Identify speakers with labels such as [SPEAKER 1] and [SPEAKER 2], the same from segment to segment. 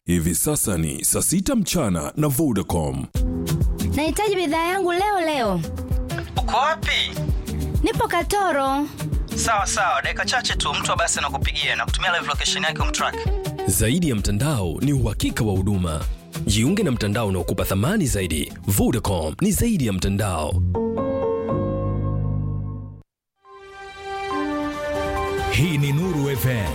[SPEAKER 1] Hivi sasa ni saa sita mchana na Vodacom.
[SPEAKER 2] Nahitaji bidhaa yangu leo leo.
[SPEAKER 3] Uko wapi?
[SPEAKER 2] Nipo Katoro.
[SPEAKER 3] Sawa sawa, dakika chache tu mtu wa basi anakupigia na kutumia live location yake umtrack.
[SPEAKER 4] Zaidi ya mtandao ni uhakika wa huduma. Jiunge na mtandao unaokupa thamani zaidi. Vodacom ni zaidi ya mtandao.
[SPEAKER 5] Hii ni Nuru FM.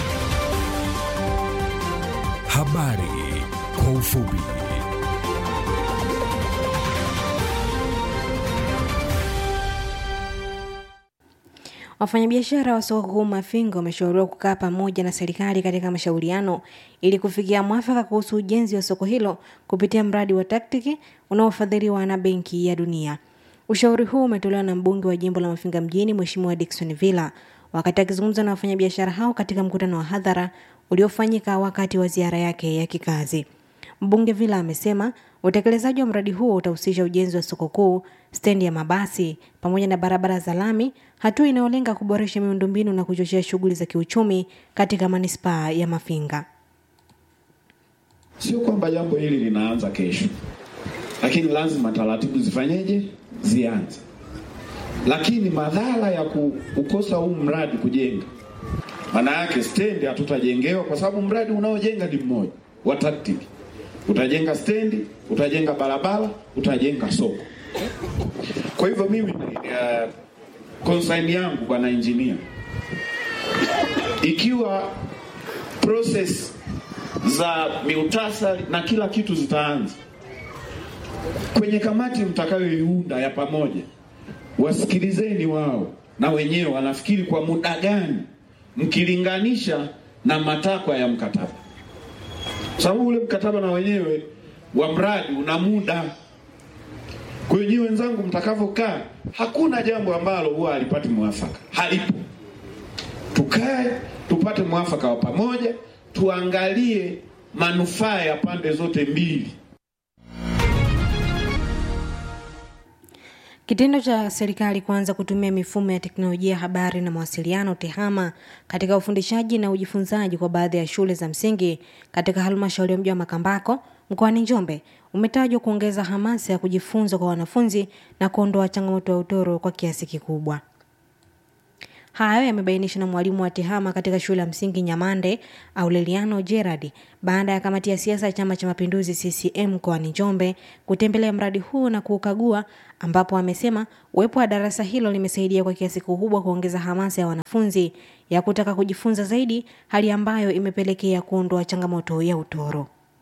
[SPEAKER 5] Habari kwa ufupi.
[SPEAKER 6] Wafanyabiashara wa soko kuu Mafinga wameshauriwa kukaa pamoja na serikali katika mashauriano ili kufikia mwafaka kuhusu ujenzi wa soko hilo kupitia mradi wa taktiki unaofadhiliwa na Benki ya Dunia. Ushauri huu umetolewa na mbunge wa jimbo la Mafinga mjini Mheshimiwa Dickson Villa wakati akizungumza na wafanyabiashara hao katika mkutano wa hadhara uliofanyika wakati wa ziara yake ya kikazi. Mbunge Villa amesema utekelezaji wa mradi huo utahusisha ujenzi wa soko kuu, stendi ya mabasi pamoja na barabara za lami, hatua inayolenga kuboresha miundombinu na kuchochea shughuli za kiuchumi katika manispaa ya Mafinga.
[SPEAKER 7] Sio kwamba jambo hili linaanza kesho, lakini lazima taratibu zifanyeje, zianze. Lakini madhara ya kukosa huu mradi kujenga, maana yake stendi hatutajengewa, kwa sababu mradi unaojenga ni mmoja wa taktiki. Utajenga stendi, utajenga barabara, utajenga soko. Kwa hivyo mimi uh, concern yangu bwana engineer, ikiwa process za miutasari na kila kitu zitaanza kwenye kamati mtakayoiunda ya pamoja, wasikilizeni wao na wenyewe wanafikiri kwa muda gani, mkilinganisha na matakwa ya mkataba, kwa sababu ule mkataba na wenyewe wa mradi una muda. Kwa hiyo nyinyi wenzangu, mtakavyokaa, hakuna jambo ambalo huwa halipati mwafaka, halipo. Tukae tupate mwafaka wa pamoja, tuangalie manufaa ya pande zote mbili.
[SPEAKER 6] Kitendo cha serikali kuanza kutumia mifumo ya teknolojia ya habari na mawasiliano TEHAMA katika ufundishaji na ujifunzaji kwa baadhi ya shule za msingi katika halmashauri ya mji wa Makambako mkoani Njombe umetajwa kuongeza hamasa ya kujifunza kwa wanafunzi na kuondoa changamoto ya utoro kwa kiasi kikubwa. Hayo yamebainishwa na mwalimu wa TEHAMA katika shule ya msingi Nyamande Aureliano Gerard baada ya kamati ya siasa ya Chama cha Mapinduzi CCM mkoani Njombe kutembelea mradi huu na kuukagua, ambapo amesema uwepo wa darasa hilo limesaidia kwa kiasi kikubwa kuongeza hamasa ya wanafunzi ya kutaka kujifunza zaidi, hali ambayo imepelekea kuondoa changamoto ya utoro.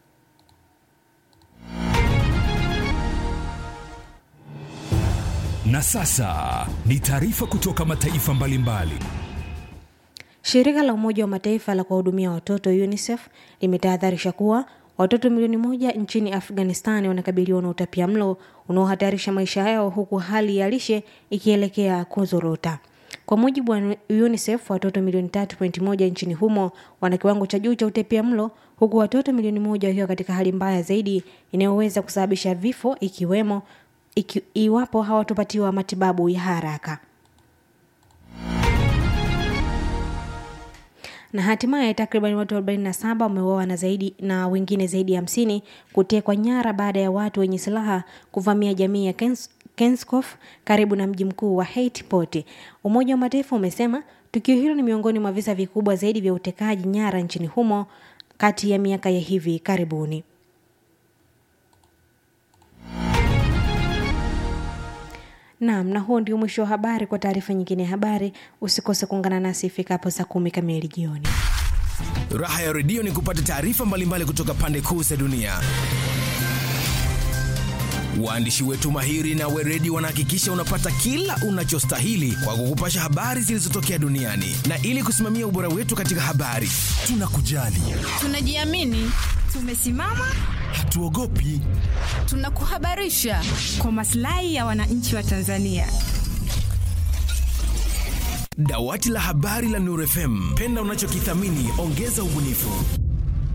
[SPEAKER 5] Na sasa ni taarifa kutoka mataifa mbalimbali.
[SPEAKER 6] Shirika la Umoja wa Mataifa la kuwahudumia watoto UNICEF limetahadharisha kuwa watoto milioni moja nchini Afghanistan wanakabiliwa na utapia mlo unaohatarisha maisha yao huku hali ya lishe ikielekea kuzorota. Kwa mujibu wa UNICEF, watoto milioni 3.1 nchini humo wana kiwango cha juu cha utapia mlo huku watoto milioni moja wakiwa katika hali mbaya zaidi inayoweza kusababisha vifo ikiwemo iki, iwapo hawatopatiwa matibabu ya haraka. na hatimaye takriban watu 47 wameuawa na zaidi na wengine zaidi ya hamsini kutekwa nyara baada ya watu wenye silaha kuvamia jamii ya Kens, Kenskof karibu na mji mkuu wa Haiti Port. Umoja wa Mataifa umesema tukio hilo ni miongoni mwa visa vikubwa zaidi vya utekaji nyara nchini humo kati ya miaka ya hivi karibuni. Naam, na huo ndio mwisho wa habari. Kwa taarifa nyingine ya habari, usikose kuungana nasi ifikapo saa kumi kamili jioni.
[SPEAKER 8] Raha ya redio ni kupata taarifa mbalimbali kutoka pande kuu za dunia. Waandishi wetu mahiri na weredi wanahakikisha unapata kila unachostahili kwa kukupasha habari zilizotokea duniani, na ili kusimamia ubora wetu katika habari, tunakujali,
[SPEAKER 9] tunajiamini, tumesimama,
[SPEAKER 8] hatuogopi,
[SPEAKER 9] tunakuhabarisha kwa maslahi ya wananchi wa Tanzania.
[SPEAKER 8] Dawati la habari la Nuru FM, penda unachokithamini, ongeza ubunifu.